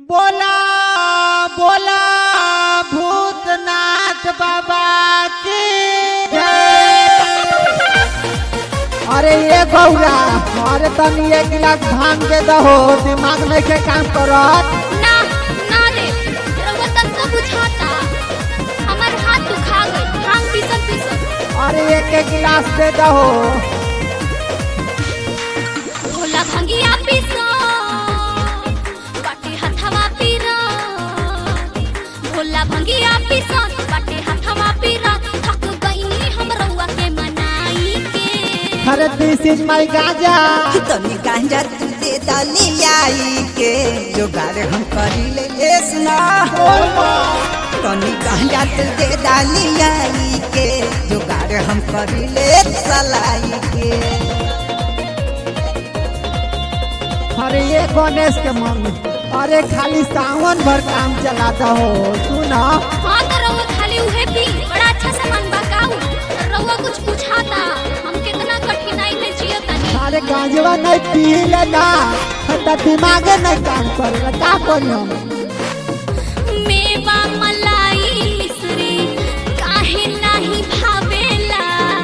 बोला बोला भूतनाथ बाबा की जय। अरे ये गौरा अरे तनी एक गिलास भांग के दहो दिमाग नहीं के काम करत ना ना रे रउआ तक तो बुझाता हमर हाथ दुखा गई भांग पीसत पीसत अरे एक एक गिलास दे दहो भोला भंगिया पीसो बाटे हथवा पीरा भोला भंगिया पीसो बाटे हथवा पीरा थक गईनी हम रउआ के मनाई के अरे दिस इज माय गाजा तनी गांजा तू दे दली आई के जोगार हम करी ले ए सुना तनी गांजा तू दे दली आई के जोगार हम करी ले सलाई के अरे ये गणेश के मम्मी अरे खाली सावन भर काम चलाता हो सुना हाँ तो रउआ खाली उहे पी बड़ा अच्छा सामान बकाऊ रउआ कुछ बुझाता हम कितना कठिनाई में जियतानी अरे गांजवा नहीं पी लेना तो दिमागे नहीं काम करेगा का करी हम मेवा मलाई मिश्री काहे नाही भावेला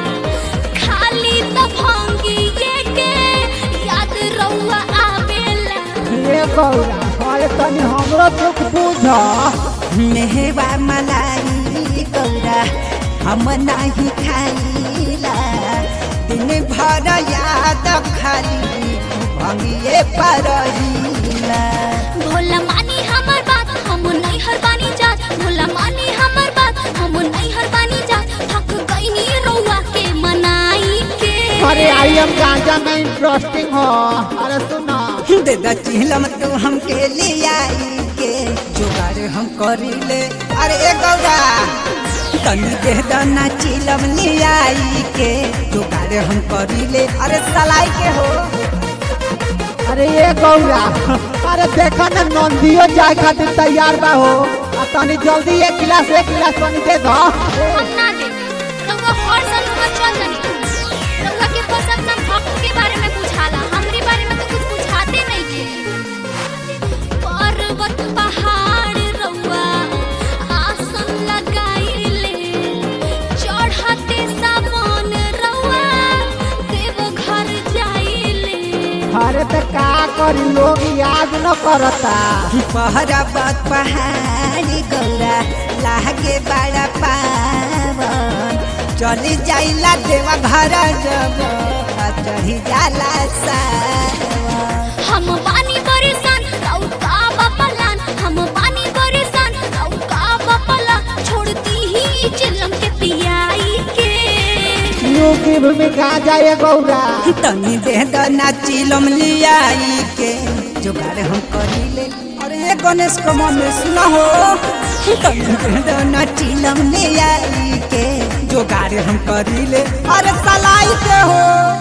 खाली त भंगिए के याद रउआ आवेला ये गौरा अरे तनी हमरो दुख बुझ मेहवा मलाई गौरा हम नहीं खाइला दिन भर याद खाली भंगिए परहिला भोला मानी हमर बात हम नहीं हर बानी जात भोला मानी हमर बात हम नहीं हर बानी जात थक गईनी रउआ के मनाई के अरे आई हम गांजा में इंटरेस्टिंग हो अरे सुना दे द चिलम तू हमके ले आई के जुगाड़ हम करी ले अरे ए गौरा तनी दे द ना चिलम ले आई के जुगाड़ हम करी ले अरे सलाई के हो अरे ये गौरा अरे देखा ना नंदियो जाए खातिर तैयार बा हो आ तनी जल्दी एक गिलास एक गिलास पानी दे दो हम ना दे रउआ हर साल रउआ चल जानी रउआ के बस अपना भक्त के बारे में बुझाला हमरे बारे में तो कुछ बुझाते नहीं के पर्वत पहाड़ रउआ आसन लगाइले चढ़ते सावन रउआ देव घर जाइले अरे तो का करी लोग याद न करता पहरा बात पहाड़ी गौरा लागे बड़ा पावन चली जाइला देवा घर जब चढ़ी जाला सावन हम पानी परेशान रउ का बपलान हम पानी परेशान रउ का बपला छोड़ती ही चिलम के पियाई के यू की भूमिका जाए गौरा तनी दे द नाचिलम लियाई के जुगाड़ हम करी ले अरे ये गणेश को में सुना हो तनी दे द नाचिलम लियाई के जुगाड़ हम करी ले अरे सलाई के हो